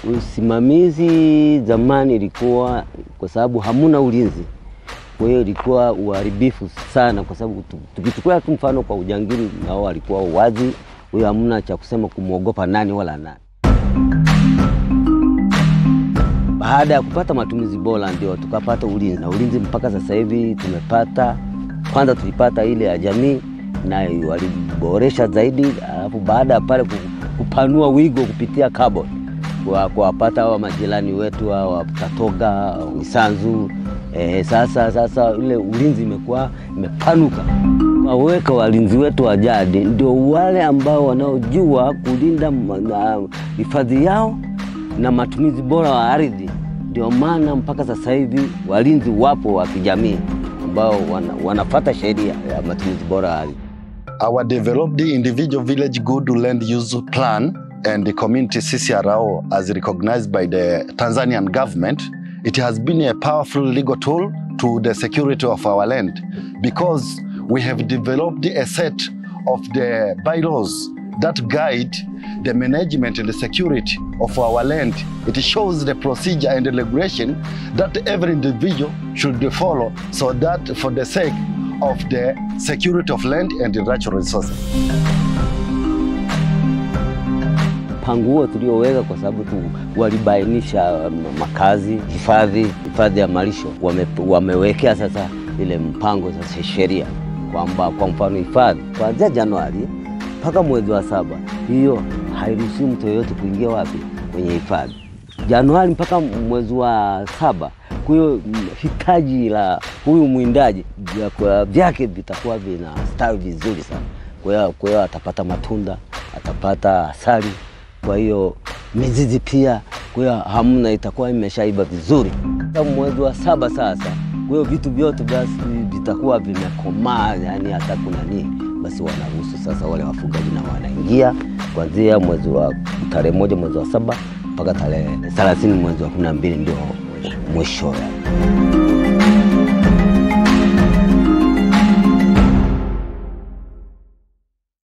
Usimamizi zamani ilikuwa kwa sababu hamuna ulinzi, kwa hiyo ilikuwa uharibifu sana, kwa sababu tu- tukichukua tu mfano kwa ujangili, nao walikuwa wazi, huyo hamna cha kusema kumwogopa nani wala nani. Baada ya kupata matumizi bora, ndio tukapata ulinzi, na ulinzi mpaka sasa hivi tumepata. Kwanza tulipata ile ya jamii na waliboresha zaidi, alafu baada ya pale ku- kupanua wigo kupitia carbon kwa kuwapata hawa majirani wetu hawa Katoga, Misanzu. Eh, sasa sasa ile ulinzi imekuwa imepanuka. Waweka walinzi wetu wa jadi ndio wale ambao wanaojua kulinda ma- na hifadhi yao na matumizi bora wa ardhi. Ndio maana mpaka sasa hivi walinzi wapo wa kijamii ambao wana, wanafata sheria ya matumizi bora ya ardhi. Our developed individual village good land use plan and the community CCRO as recognized by the Tanzanian government, it has been a powerful legal tool to the security of our land because we have developed a set of the bylaws that guide the management and the security of our land. It shows the procedure and the regulation that every individual should follow so that for the sake of the security of land and the natural resources. mpango huo tulioweka kwa sababu tu walibainisha um, makazi, hifadhi, hifadhi ya malisho wame, wamewekea sasa ile mpango sasa sheria kwamba kwa mfano hifadhi kuanzia Januari mpaka mwezi wa saba, hiyo hairuhusiwi mtu yoyote kuingia wapi kwenye hifadhi. Januari mpaka mwezi wa saba, kwa hiyo mm, hitaji la huyu mwindaji vyakula vyake vitakuwa vinastawi vizuri sana. Kwa hiyo kwa hiyo atapata matunda, atapata asali, kwa hiyo mizizi pia, kwa hiyo hamna, itakuwa imeshaiva vizuri. Sasa mwezi wa saba sasa, kwa hiyo vitu vyote basi vitakuwa vimekomaa, yani hata kuna nini, basi wanaruhusu sasa wale wafugaji na wanaingia kuanzia mwezi wa tarehe moja mwezi wa saba mpaka tarehe thelathini mwezi wa kumi na mbili ndio mwisho yani.